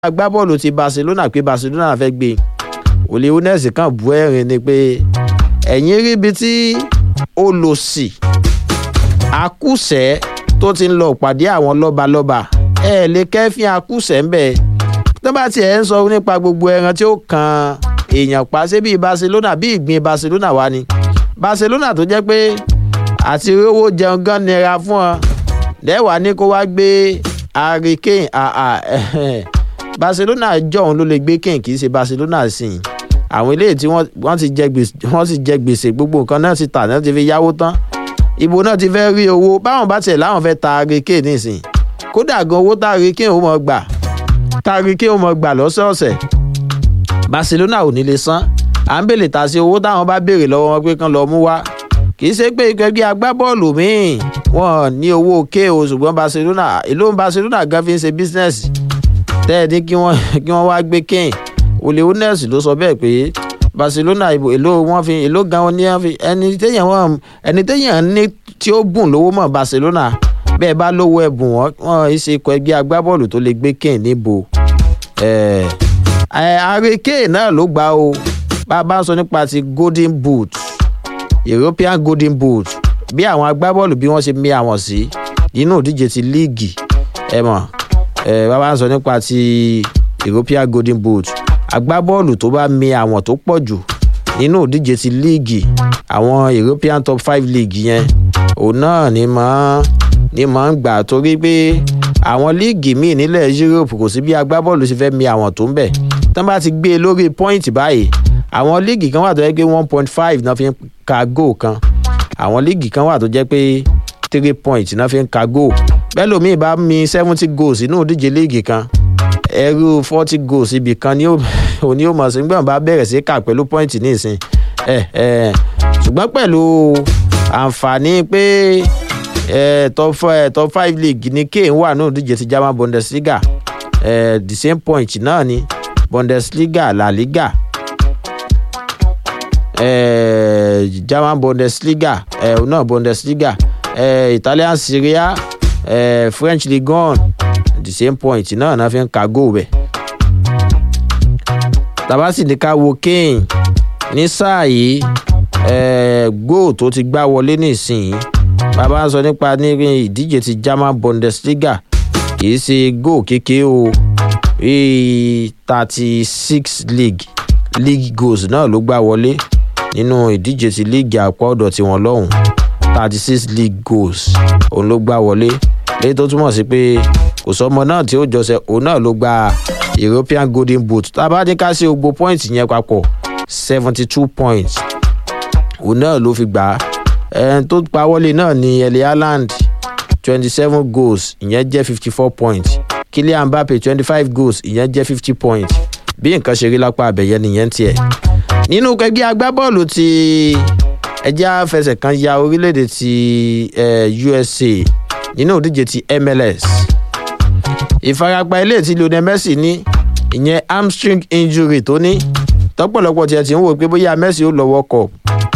agbábọ́ọ̀lù ti barcelona pé barcelona fẹ́ gbé Ole Younes kan bu ẹ̀rín ni pé ẹ̀yìn ríbi tí olòṣì akúṣẹ̀ tó ti ń lọ pàdé àwọn lọ́balọ́ba ẹ̀ lè kẹ́fín akúṣẹ̀ ń bẹ̀ tó bá tiẹ̀ ń sọ nípa gbogbo ẹran tí ó kan èèyàn pa ṣé bíi barcelona bíi ìgbín barcelona wá ni barcelona tó jẹ́ pé àti rówó jẹun gan nira fún ọ lẹ́wàá ní kó wá gbé Harry Kane barcelona jọ̀hún ló lè gbé Kane kì í ṣe barcelona sìn àwọn eléyìí tí wọ́n ti jẹ gbèsè wọ́n ti jẹ gbèsè gbogbo nǹkan náà ti tà náà ti fi yáwó tán ibo náà ti fẹ́ rí owó báwọn bá tiẹ̀ láwọn fẹ́ ta Harry Kane nísìn kódà gan owó tá Harry Kane ó mọ̀ gbà tá Harry Kane ó mọ̀ gbà lọ́sọ̀ọ̀sẹ̀ barcelona ò ní lè san à ń bèlè ta sí owó táwọn bá béèrè lọ́wọ́ wọn pé kán lọ́ọ́ mú wá kì í ṣe pé ikọ̀ ẹgbẹ́ agbábọ́ọ̀lù míì wọn ní owó ké o ṣùgbọ́n barcelona èló barcelona gan fi ń ṣe bísínẹ́sì tẹ́ ẹ ní kí wọ́n kí wọ́n wá gbé Kane Ole Younes ló sọ bẹ́ẹ̀ pé barcelona ìbò èló wọn fi èló gan wọn ní wọn fi ẹni téèyàn wọn ẹni téèyàn ní tí ó bùn lówó mọ́ barcelona bẹ́ẹ̀ bá lówó ẹ̀bùn wọn wọn ṣe ikọ̀ ẹgbẹ́ agbábọ́ọ̀lù tó lè gbé Kane níbo Harry Kane náà ló gbà o bá a bá ń sọ nípa ti golden boot european golden boot bí àwọn agbábọ́ọ̀lù bí wọ́n ṣe mí àwọn sí nínú ìdíje ti líìgì ẹ mọ̀ ẹ bá a bá ń sọ nípa ti european golden boot agbábọ́ọ̀lù tó bá mí àwọn tó pọ̀ jù nínú ìdíje ti líìgì àwọn european top five league yẹn òun náà ni máa ni máa ń gbà torí pé àwọn líìgì míì nílẹ̀ europe kò sí bí agbábọ́ọ̀lù ṣe fẹ́ mí àwọn tó ń bẹ̀ tán bá ti gbé e lórí pọ́ìntì báyìí àwọn líìgì kan wà tó jẹ́ pé one point five náà fi ń ka goal kan àwọn líìgì kan wà tó jẹ́ pé three point náà fi ń ka goal bẹ́ẹ̀ lómi bá mi seventy goals inú ìdíje líìgì kan ẹrú forty goals ibì kan ni òní ó mọ̀ sí gbọ́n bá bẹ̀rẹ̀ sí kà pẹ̀lú point nísìn ẹ̀ ẹ̀ ṣùgbọ́n pẹ̀lú àǹfààní pé ẹ̀ top five top five league ni Kane wà ní ìdíje ti German Bundesliga ẹ̀ the same point náà ni Bundesliga La Liga eh, German Bundesliga eh, no Bundesliga eh, Italian Serie A eh, French Ligue 1 the same point náà náà fi ń ka goal bẹ̀. tabasi ní ká wo Kane ní sáà yìí eh, goal tó ti gbá wọlé nísìnyí bàbá ń sọ nípa ní ìdíje ti German Bundesliga kì í ṣe goal kékeré o thirty six league league goals náà ló gbá wọlé nínú ìdíje ti líìgì àpá ọ̀dọ̀ tiwọn lọ́hùn thirty six league goals òun ló gbá wọlé léyìí tó túmọ̀ sí pé kò sọmọ náà tí ó jọsẹ òun náà ló gba European Golden Boot tá a bá ní ká sí gbogbo points yẹn papọ̀ seventy two points òun náà ló fi gbà á ẹni tó pa wọlé náà ni Erling Haaland twenty seven goals ìyẹn jẹ́ fifty four points Kylian Mbappe twenty five goals ìyẹn jẹ́ fifty points bí nǹkan ṣe rí lápá abẹ̀yẹ nìyẹn tiẹ̀ nínú ẹgbẹ́ agbábọ́ọ̀lù ti ẹjẹ́ àfẹsẹ̀ kan ya orílẹ̀-èdè ti USA nínú ìdíje ti MLS ìfarapa ilé tí Lionel Messi ní ìyẹn hamstring injury tó ní tọ́pọ̀lọpọ̀ tiẹ̀ ti ń wò pé bóyá Messi ó lọ World Cup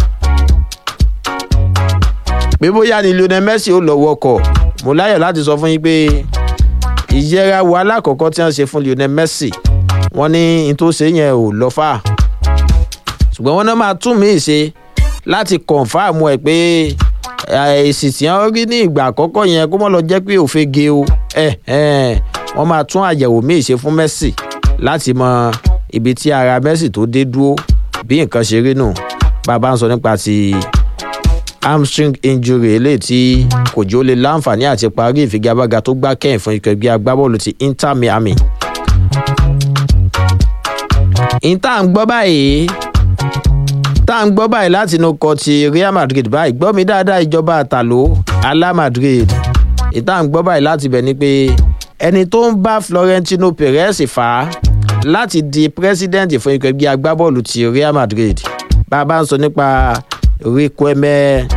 pé bóyá ni Lionel Messi ó lọ World Cup mo láyọ̀ láti sọ fún yín pé ìyẹra wo alákọ̀ọ́kọ́ tí wọ́n ṣe fún Lionel Messi wọ́n ní n tó ṣe yẹn ò lọ fà ṣùgbọ́n wọ́n náà máa tún mí ṣe láti kọ̀ǹfàmù ẹ̀ pé èsì tí wọ́n rí ní ìgbà àkọ́kọ́ yẹn kó mọ́ lọ jẹ́ pé òfegè o wọ́n máa tún àyẹ̀wò míì ṣe fún Messi láti mọ ibi tí ara Messi tó dé dúró bí nǹkan ṣe rí nù bàbá ń sọ nípa ti hamstring injury eléyìí tí kò jẹ́ ó lè láǹfààní àti parí ìfigagbága tó gbá kẹ́yìn fún ikọ̀ ẹgbẹ́ agbábọ́ọ̀lù ti Inter Miami ìta ń gbọ́ báyìí tá à ń gbọ́ báyìí láti inú kọ ti Real Madrid báyìí gbọ́ mi dáadáa ìjọba àtàló alá Madrid ìta ń gbọ́ báyìí láti bẹ̀ ni pé ẹni tó ń bá Florentino Perez fà á láti di president fún ikọ̀ ẹgbẹ́ agbábọ́ọ̀lù ti Real Madrid bá a bá ń sọ nípa Riquelme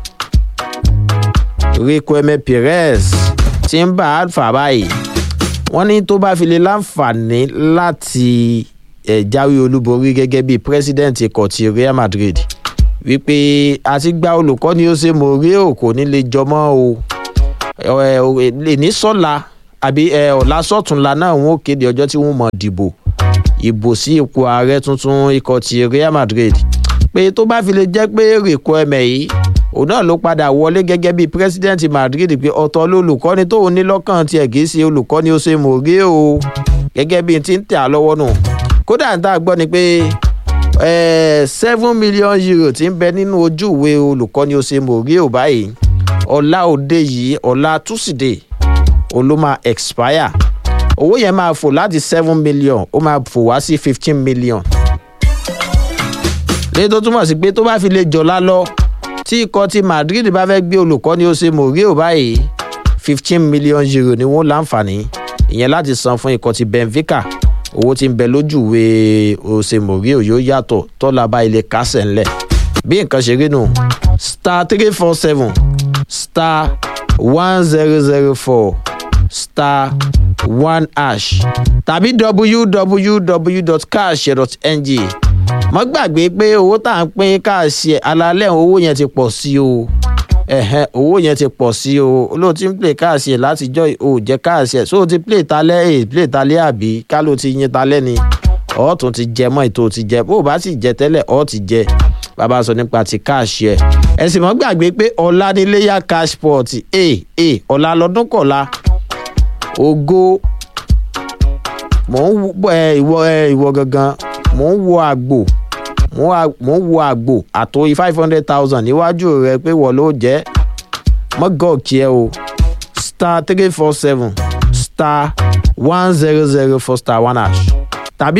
Riquelme Perez tí ń bá a fà báyìí wọ́n ní tó bá fi lè láǹfààní láti ẹ̀ jáwé olúborí gẹ́gẹ́ bíi president ikọ̀ ti Real Madrid wípé àti gba olùkọ́ ni ó ṣe Mourinho kò ní lè jọmọ́ o lè ní sọ́la àbí ẹ ọ̀la sọ̀túnla náà wọ́n ó kéde ọjọ́ tí wọ́n mọ̀ dìbò ìbò sí ipò ààrẹ tuntun ikọ̀ ti real madrid pé tó bá fi lè jẹ́ pé rèkọ ẹ̀mẹ̀ yìí òun náà ló padà wọlé gẹ́gẹ́ bí president madrid pé ọ̀tọ̀ lolùkọ́ni tóun ní lọ́kàn tiẹ̀ kì í ṣe olùkọ́ni ó ṣe mòré o gẹ́gẹ́ bí ti ń tẹ̀ á lọ́wọ́ nù kódà ń tà gbọ́ ni pé seven million euro ti ń bẹ nínú ojú ìwé olùkọ́ni ó ṣe mòré o báyìí ọ̀la òde yìí ọ̀la túsídẹ̀ẹ́ òun ló máa expire owó yẹn máa fò láti seven million ó máa fò wá sí fifteen million lẹ́yìn tó túmọ̀ sí pé tó bá fi lè jọ̀la lọ tí ikọ̀ ti madrid bá fẹ́ gbé olùkọ́ni ó ṣe mòríò báyìí fifteen million euro ni wọ́n láǹfààní ìyẹn láti san fún ikọ̀ ti benfica owó tí ń bẹ lójú ìwé òsè mòríò yóò yàtọ̀ tọ́lá bá ilé kásẹ̀ ńlẹ̀ bí nǹkan ṣe rí nù star three four seven star one zero zero four star one hash tàbí www.cash.ng mọ́ gbàgbé pé owó tá à ń pín káàsì ẹ̀ alalẹ́ owó yẹn ti pọ̀ sí o ẹ̀hẹ́n owó yẹn ti pọ̀ sí o olóòtú ń play káàsì ẹ̀ látijọ́ ò jẹ́ káàsì ẹ̀ so o ti play talẹ́ ẹ̀ play talẹ́ àbí ká ló ti yin talẹ́ ni ọ̀ tún ti jẹ mọ́ ètò ti jẹ bó o bá sì jẹ tẹ́lẹ̀ ọ̀ ti jẹ bàbá sọ nípa ti káàsì ẹ̀ ẹ sì mọ́ gbàgbé pé ọ̀la níléyà cash pot ẹ̀ ẹ̀ ọ̀la lọ́dún kọ̀la ògo mò ń wọ ẹ ìwọ ẹ ìwọ gangan mò ń wo àgbò mò ń wo àgbò àtòyí five hundred thousand níwájú rẹ pé wọ́n ló jẹ́ mọ́gọ́ọ̀kì ẹ o star three four seven star one zero zero four star one hash tàbí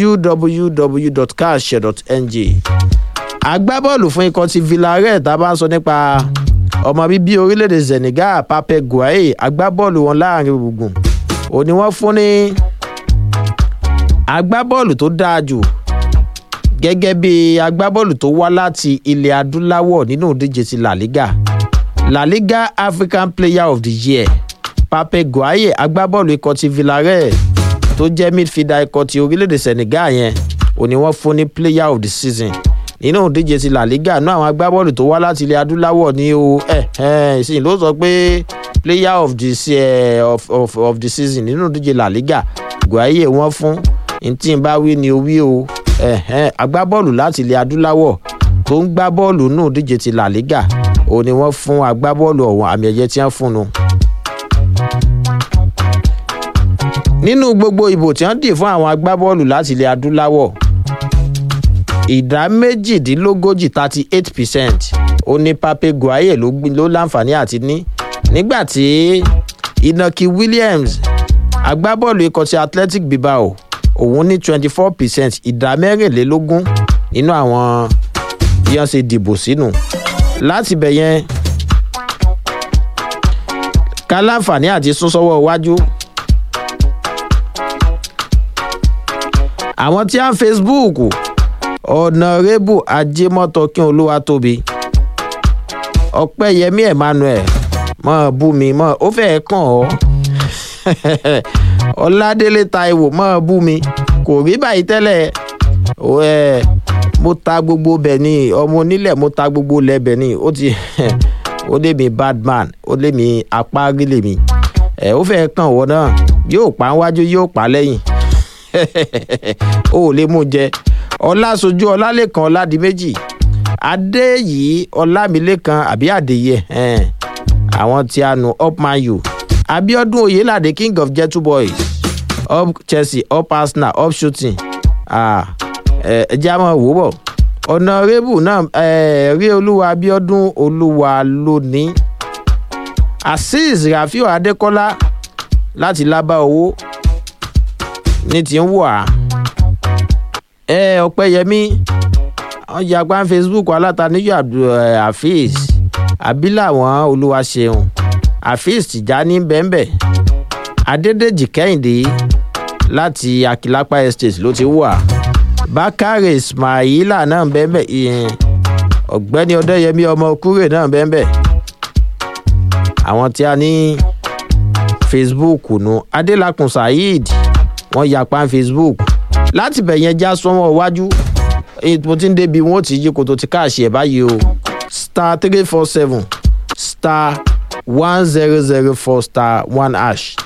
www.cash.ng agbábọ́ọ̀lù fún ikọ̀ ti villarreal tá a bá ń sọ nípa ọmọ bíbí orílẹ̀-èdè senegal pape guaye agbábọ́ọ̀lù wọn láàrin gbùngbùn òní wọ́n fún ní agbábọ́ọ̀lù tó dáa jù gẹ́gẹ́ bí agbábọ́ọ̀lù tó wá láti ilẹ̀ adúláwọ̀ nínú ìdíje ti la liga la liga african player of the year pape guaye agbábọ́ọ̀lù ikọ̀ ti villarreal tó jẹ́ midfielder ikọ̀ ti orílẹ̀-èdè senegal yẹn òní wọ́n fún ní player of the season nínú ìdíje ti la liga náà àwọn agbábọ́ọ̀lù tó wá láti ilẹ̀ adúláwọ̀ ní o ẹ̀ ẹ̀ ìsìn ló sọ pé player of the, uh, of, of, of the season nínú ìdíje la liga guaye wọ́n fún ntí n bá wí ni o wí o agbábọ́ọ̀lù láti ilẹ̀ adúláwọ̀ tó ń gbá bọ́ọ̀lù nù díje ti la liga òun ni wọ́n fún agbábọ́ọ̀lù ọ̀hún àmì ẹ̀yẹ tí wọ́n fún un. nínú gbogbo ìbò tí wọ́n dì fún àwọn agbábọ́ọ̀lù láti ilẹ̀ adúláwọ̀ ìdá méjìdínlógójì thirty eight percent ó ní pape guaye ló láǹfààní àti ní nígbà tí inaki williams agbábọ́ọ̀lù ikọ̀ ti athletic bilbao òun ní twenty four percent ìdá mẹ́rìnlélógún nínú àwọn bí wọ́n ṣe dìbò sínú láti bẹ̀ yẹn ká láǹfààní àti sún sọ́wọ́ iwájú. àwọn tí a ń facebook ọ̀nàrẹ́bù ajémọ́tọ́kín olúwatóbi ọ̀pẹ́yẹmí emmanuel mọ̀ bú mi mọ̀ ó fẹ́ẹ́ kàn ọ́ ọládélé taiwo mọ́ bú mi kò rí báyìí tẹ́lẹ̀ ẹ mo ta gbogbo bẹ̀ ni ọmọ onílẹ̀ mo ta gbogbo lẹ̀ bẹ̀ ni ó ti ó lé mi badman ó lé mi apárí lè mi ẹ ó fẹ́ kàn wọ́n náà yóò pa wájú yóò pa lẹ́yìn ó lè mú jẹ ọlásójú ọlálẹ́kan ọládìméjì adé yìí ọlámilékan àbí àdèyẹ àwọn tí a nù upman you abiodun oyelade king of gentle boys up chelsea up arsenal up shooting ẹ jẹ́ àmọ́ wò bọ̀ ọ̀nàrẹ́bù náà rí olúwa abiodun olúwa lónìí azeez rafiu adekola láti lábá owó ní ti ń wà ẹ ọpẹyẹmí wọn yà pa facebook alátàníyọ abdulhafiz abiláwọn olúwaṣeun afeez tìjání bẹ́ẹ̀nbẹ́ẹ̀ adédèjì kẹ́hìndé láti akilapa estate ló ti wà bákàrè ismaila náà bẹ́ẹ̀nbẹ́ẹ̀ ọ̀gbẹ́ni ọdẹ́yẹmí ọmọ kúrè náà bẹ́ẹ̀nbẹ́ẹ̀ àwọn tí a ní facebook nu adélakùn saheed wọ́n yapa facebook láti bẹ̀ yẹn já sọ́wọ́ iwájú mo ti ń débi wọn ó ti yí koto ti káàṣì ẹ̀ báyìí o star three four seven star one zero zero four star one hash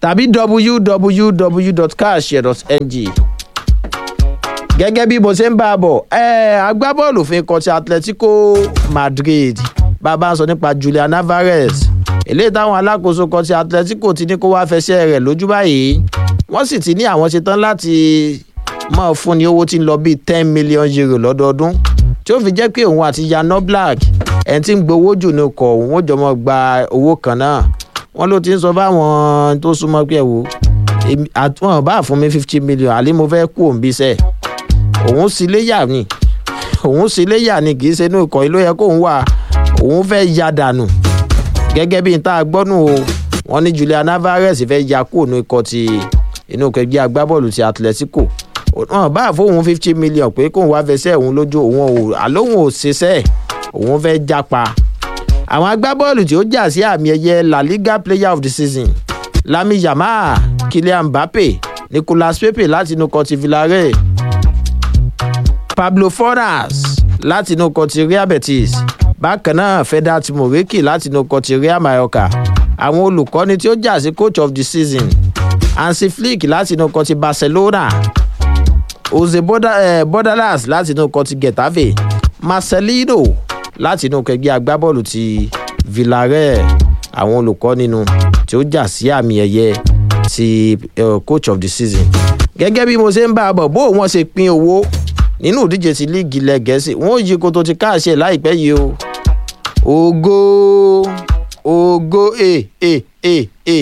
tàbí www.carshare.ng gẹ́gẹ́ bí mo ṣe ń bá a bọ̀ agbábọ́ọ̀lù fi kọ́ ti atletico madrid bàbá ń sọ nípa julian alvarez eléyìí táwọn alákòóso kọ́ ti atletico ti ní kó wá fẹsẹ̀ rẹ̀ lójú báyìí wọ́n sì ti ní àwọn ṣetán láti máa fúnni owó tí ń lọ bíi ten million euro lọ́dọọdún tí ó fi jẹ́ pé òun àti yano black ẹni tí ń gbowó jù ní ọkọ̀ òun ó jọ mọ́ gba owó kan náà wọ́n ló ti ń sọ fáwọn tó súnmọ́ pé ẹ̀wò àtúwọ̀n bá fún mi fifty million àlẹ́ mo fẹ́ kú òun bí sẹ́ẹ̀ òun sì léyà ni òun sì léyà ni kì í ṣe inú ikọ̀ yìí ló yẹ kóun wà òun fẹ́ ya dànù gẹ́gẹ́ bí n tá a gbọ́nù o wọ́n ní julian alvarez fẹ́ ya kúrò ní ikọ̀ ti inú kẹgbẹ́ agbábọ́ọ̀lù ti atletico wọn bá fóun fifty million pé kóun wá fẹsẹ̀ òun lójú òun ò àlóhùn ò ṣiṣẹ́ òun fẹ́ jápa àwọn agbábọ́ọ̀lù tí ó jà sí àmì ẹ̀yẹ la liga player of the season lami yamal kylian mbappe nicolas pepe láti inú kọtí villarreal pablo fornas láti inú kọtí real betis bákan náà fedat moriki láti inú kọtí real mallorca àwọn olùkọ́ni tí ó jà sí coach of the season hansi flick láti inú kọtí barcelona jose bordalas láti inú kọtí getafe marcelino láti inú kẹgbẹ́ agbábọ́ọ̀lù ti villarreal àwọn olùkọ́ nínú tí ó jà sí àmì ẹ̀yẹ ti uh, coach of the season gẹ́gẹ́ bí mo ṣe ń bá a bọ̀ bó wọ́n ṣe pín owó nínú ìdíje ti líìgì ilẹ̀ gẹ̀ẹ́sì wọ́n yí koto ti káàṣẹ láìpẹ́ yìí o ògo ògo e e e e.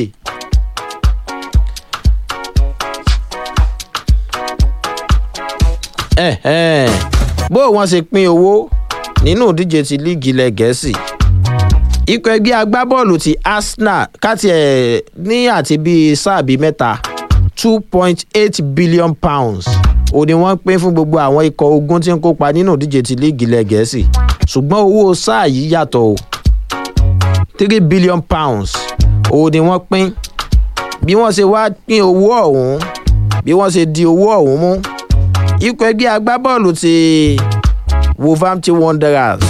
bó wọ́n ṣe pín owó nínú ìdíje ti líìgì ilẹ̀ gẹ̀ẹ́sì ikọ̀ ẹgbẹ́ agbábọ́ọ̀lù ti arsenal káti ẹ̀ ní àti bíi sáà bíi mẹ́ta two point eight billion pounds ó ní wọ́n pín fún gbogbo àwọn ikọ̀ ogun tí ń kópa nínú ìdíje ti líìgì ilẹ̀ gẹ̀ẹ́sì ṣùgbọ́n owó sáà yìí yàtọ̀ o three billion pounds ó ní wọ́n pín bí wọ́n ṣe wá pín owó ọ̀hún bí wọ́n ṣe di owó ọ̀hún mú ikọ̀ ẹgbẹ́ agbábọ́ọ̀lù ti wolverhampton wanderers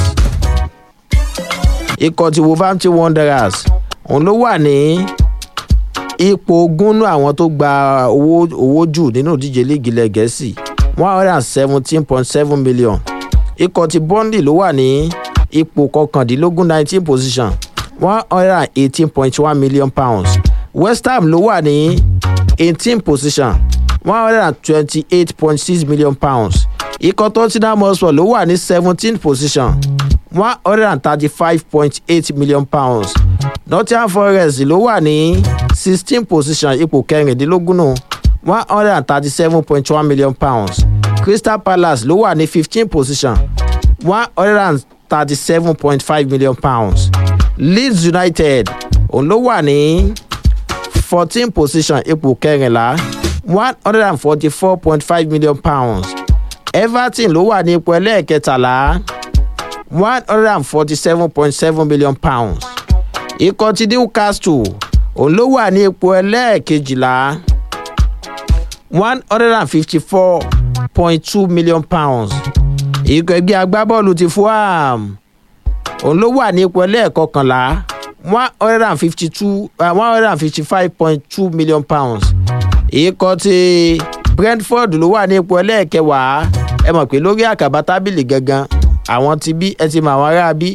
ikọ̀ ti wolverhampton wanderers òun ló wà ní ipò ogúnnú àwọn tó gba owó owó jù nínú ìdíje líìgì ilẹ̀ gẹ̀ẹ́sì one hundred and seventeen point seven million ikọ̀ ti burnley ló wà ní ipò kọkàndínlógún nineteen position one hundred and eighteen point one million pounds west ham ló wà ní eighteen position one hundred and twenty-eight point six million pounds ikọ̀ tottenham hotspur ló wà ní seventeen position one hundred and thirty-five point eight million pounds nottingham forest ló wà ní sixteen position ipò kẹrìndínlógún nù one hundred and thirty-seven point one million pounds crystal palace ló wà ní fifteen position one hundred and thirty-seven point five million pounds leeds united òun ló wà ní fourteen position ipò kẹrìnlá one hundred and forty-four point five million pounds everton ló wà ní ipò ẹlẹ́ẹ̀kẹtàlá one hundred and forty-seven point seven million pounds ikọ̀ ti newcastle òun ló wà ní ipò ẹlẹ́ẹ̀kejìlá one hundred and fifty-four point two million pounds ikọ̀ ẹgbẹ́ agbábọ́ọ̀lù ti fulham òun ló wà ní ipò ẹlẹ́ẹ̀kọkànlá one hundred and fifty-two one hundred and fifty-five point two million pounds ikọ̀ ti brentford ló wà ní ipò ẹlẹ́ẹ̀kẹwàá ẹ mọ̀ pé lórí àkàbà tábìlì gangan àwọn ti bí ẹ ti mọ àwọn ará bí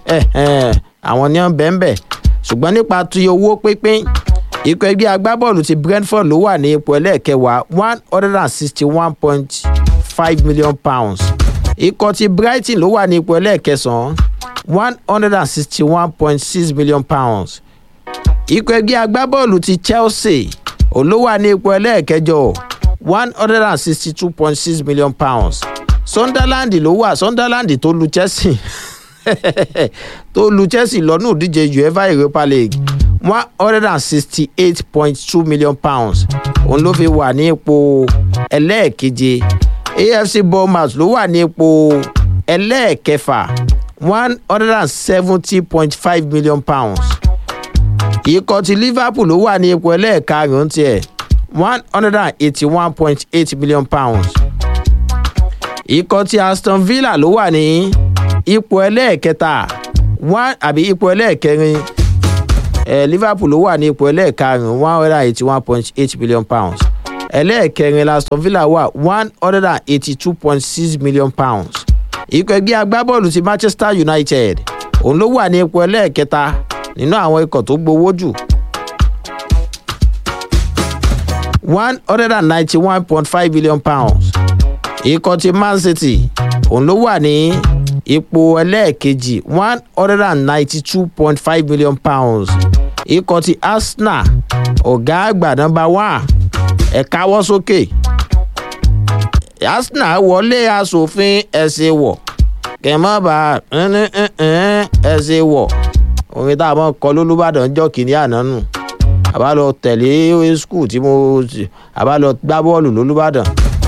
àwọn ní wọn bẹ́ẹ̀ bẹ́ẹ̀ ṣùgbọ́n nípa ti owó pínpín ikọ̀ ẹgbẹ́ agbábọ́ọ̀lù ti brentford ló wà ní ipò ẹlẹ́ẹ̀kẹwàá one hundred and sixty one point five million pounds ikọ̀ ti brighton ló wà ní ipò ẹlẹ́ẹ̀kẹsàn-án one hundred and sixty one point six million pounds ikọ̀ ẹgbẹ́ agbábọ́ọ̀lù ti chelsea òun ló wà ní ipò ẹlẹ́ẹ̀kẹjọ one hundred and sixty two point six million pounds sunderland ló wà sunderland tó lu chelsea tó lu chelsea lọ́nù ìdíje uefa europa league one hundred and sixty eight point two million pounds òun ló fi wà ní ipò ẹlẹ́ẹ̀keje afc bournemouth ló wà ní ipò ẹlẹ́ẹ̀kẹfà one hundred and seventy point five million pounds ikọ̀ ti liverpool ló wà ní ipò ẹlẹ́ẹ̀karùn-ún tiẹ̀ one hundred and eighty one point eight million pounds ikọ̀ ti aston villa ló wà ní ipò ẹlẹ́ẹ̀kẹta one àbí ipò ẹlẹ́ẹ̀kẹrin eh, liverpool ló wà ní ipò ẹlẹ́ẹ̀karùn-ún one hundred and eighty one point eight million pounds ẹlẹ́ẹ̀kẹrin aston villa wà one hundred and eighty two point six million pounds ikọ̀ ẹgbẹ́ agbábọ́ọ̀lù ti manchester united òun ló wà ní ipò ẹlẹ́ẹ̀kẹta nínú àwọn ikọ̀ tó gbowó jù one hundred and ninety one point five million pounds ikọ̀ ti man city òun ló wà ní ipò ẹlẹ́ẹ̀kejì one hundred and ninety two point five million pounds ikọ̀ ti arsenal ọ̀gá àgbà nọmba one ẹ̀ káwọ́ sókè arsenal wọlé asòfin ẹ̀sìn wọ̀ kẹ̀mọ́ba ẹ̀sìn wọ̀ orin tá a mọ̀ kọ lólúbàdàn jọ́ kìíní àná nù àbá lọ tẹ̀lé skul tí mo àbá lọ gbá bọ́ọ̀lù lólúbàdàn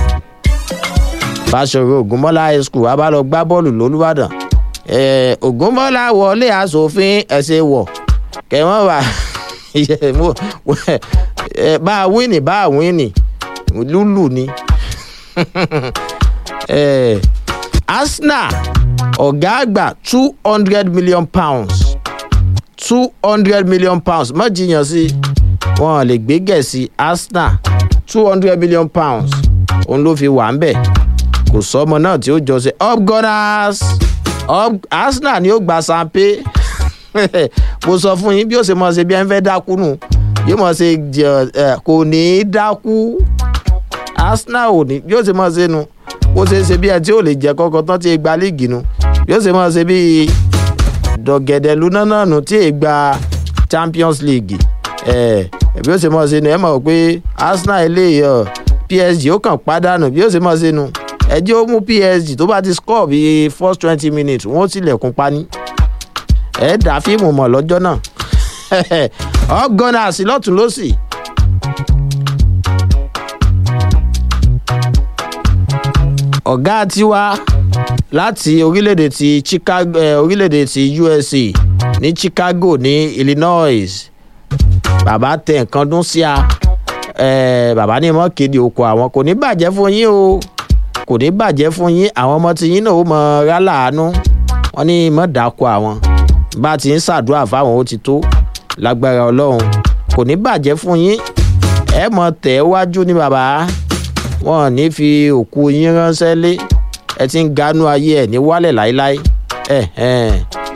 fàṣọrọ ògúnmọ́lá high school àbá lọ gbá bọ́ọ̀lù lólúbàdàn ògúnmọ́lá wọlé asòfin ẹ̀sìn wọ̀ kẹ̀mọ́ba bá a wíìnì bá a wíìnì lúlù ni eh, arsenal ọ̀gá àgbà two hundred million pounds two hundred million pounds má jiyàn sí wọn lè gbé gẹ̀ẹ́sì arsenal two hundred million pounds òun ló fi wà ń bẹ̀ kò sọ́mọ náà tí ó jọ ṣe up gunners up arsenal ni ó gba sanpe mo sọ fún yín bí ó ṣe mọ̀ ṣe bí ẹ ń fẹ́ dákú nù yóò mọ̀ ṣe kò ní í dákú arsenal ò ní yóò ṣe máa ṣe nu bó ṣe ṣe bí ẹ tí ò lè jẹ kọkọ tán tí ì gba líìgì nu yóò ṣe máa ṣe bí dọ̀gẹ̀dẹ̀ lúná náà nù tí ì gba champions league ẹ bí ó ṣe máa ṣe nu ẹ mọ̀ pé arsenal eléyìí ọ psg ó kàn pàdánù bí ó ṣe máa ṣe nu ẹjẹ́ ó mú psg tó bá ti score bí first twenty minutes wọ́n tilẹ̀kùn pani ẹ dá fíìmù mọ̀ lọ́jọ́ náà ọgọ́nà àsìlọ́tún lọ́sì. ọ̀gá tiwa láti orílẹ̀-èdè ti chicago eh, orílẹ̀-èdè ti usa ní chicago ní illinois bàbá tẹ nǹkan dún sí a eh, bàbá ní mọ́ kéde oko àwọn kò ní bàjẹ́ fún yín o kò ní bàjẹ́ fún yín àwọn ọmọ tí yín náà ó mọ rálàánú wọn ní mọ́ dáko àwọn bá ti ń ṣàdúrà fáwọn ó ti tó lágbára ọlọ́run kò ní bàjẹ́ fún yín ẹ mọ̀ tẹ̀ wájú ní bàbá wọn ò ní fi òkú yín ránṣẹ́ lé ẹ ti ń ganú ayé ẹ ní wálẹ̀ láéláé ẹ ẹ.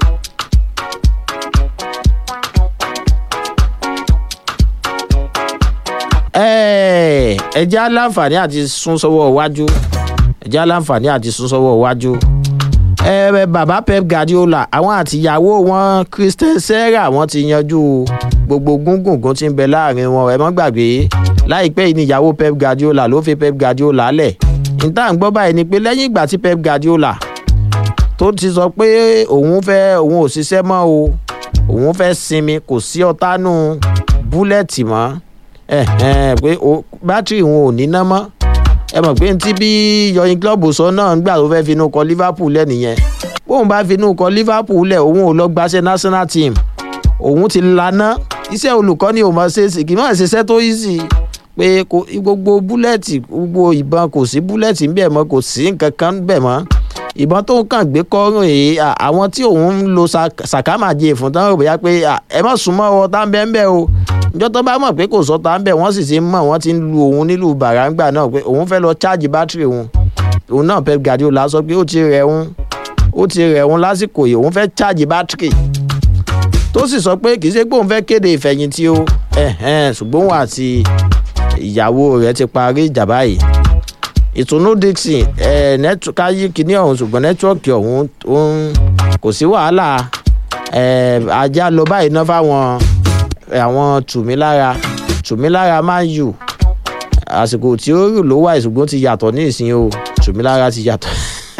ẹ ẹ jẹ́ aláǹfààní àti sún sọ́wọ́ iwájú ẹ jẹ́ aláǹfààní àti sún sọ́wọ́ iwájú ẹ bàbá pep guardiola àwọn àtìyàwó wọn christian serra wọn ti yanjú gbogbo gúngùngún tí ń bẹ láàrin wọn ẹ mọ́ gbàgbé láìpẹ́ yìí ni ìyàwó pep guardiola ló fi pep guardiola lẹ̀ níta ń gbọ́ báyìí ni pé lẹ́yìn ìgbà tí pep guardiola tó ti sọ pé òun fẹ́ òun ò ṣiṣẹ́ mọ́ o òun fẹ́ sinmi kò sí ọ̀tánú búlẹ̀tì mọ́ pé bátìrì òun ò níná mọ́ ẹ mọ̀ pé ntí bí yọyin club sọ náà ń gbà tó fẹ́ finú kọ liverpool lẹ́ nìyẹn bóun bá finú kọ liverpool lẹ̀ òun ò lọ gbaṣẹ́ national team òun ti laná iṣẹ́ olùkọ́ni ò mọ̀ ṣe é sì kì í mọ̀ ṣiṣẹ́ tó yí sí i pé gbogbo búlẹ̀tì gbogbo ìbọn kò sí búlẹ̀tì ń bẹ̀ mọ́ kò sí nǹkan kan ń bẹ̀ mọ́ ìbọn tó ń kàn gbé kọ́rùn èyí àwọn tí òun ń lo sàkámàjẹ fún tán rò bóyá pé ẹ má súnmọ́ ọ tá ń bẹ́ ń bẹ́ o ìjọ́ tó bá mọ̀ pé kò sọ tá ń bẹ̀ wọ́n sì ti mọ̀ wọ́n ti ń lu òun nílùú bàràǹgbà náà pé òun fẹ́ lọ cháàjì bátìrì òun òun náà pep guardiola sọ pé ó ti rẹ̀ òun ó ti rẹ̀ òun lásìkò yìí òun fẹ́ cháàjì bátìrì tó sì sọ pé kì í ṣe pé òun fẹ́ kéde ìfẹ̀yìntì o ṣùgbọ́n òun àti ìyàwó rẹ̀ ti parí ìjà báyìí ìtùnú dixon káyí kínní ọ̀hún ṣùgbọ́n nẹ́tíwọ́ọ̀kì ọ̀hún kò sí wàhálà ajá lọ báyìí ná fáwọn àwọn tùmílára tùmílára máa ń yù àsìkò tí ó rù ló wà ìṣùgbọ́n ti yàtọ̀ ní ìsìn o tùmílára ti yàtọ̀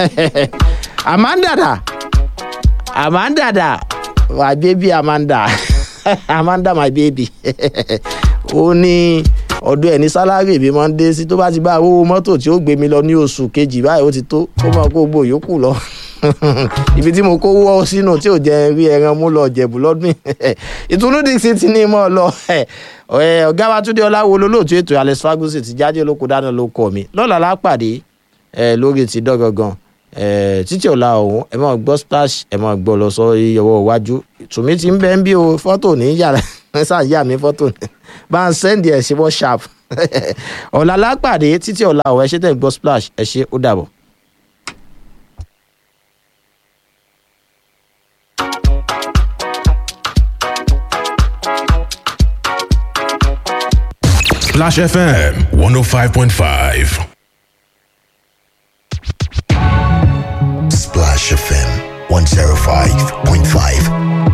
amanda amanda my baby amanda amanda my baby ó ní ọdún ẹ ní sálárì mi máa ń dé sí tó bá ti bá owó mọ́tò tí ó gbé mi lọ ní oṣù kejì báyìí ó ti tó kó máa kó gbò yòókù lọ ibi tí mo kó wọ́ sínú tí ò jẹ́ rí ẹran mú lọ jẹ̀bù lọ́dún ìtùnú dixie ti ní mọ́ ọ lọ ọ̀gá wa túndé ọláwo olólùtú ètò alex ferguson ti jáde olóko dáná ló kọ mi lọ́la lápàdé lórí ti dọ́gangan Eh, títí ọ̀la ọ̀hún ẹ máa gbọ́ splash ẹ máa gbọ́ lọ sọ ọwọ́ iwájú tùmí ti ń bẹ́ ń bí o fọ́tò ní yàrá ẹ sáà yà mí fọ́tò ní bá ń sẹ́ndì ẹ̀ sí whatsapp ọ̀la lápàdé títí ọ̀la ọ̀hún ẹ ṣe tẹ̀ ń gbọ́ splash ẹ ṣe ó dàbọ̀. Splash FM 105.5. Splash FM 105.5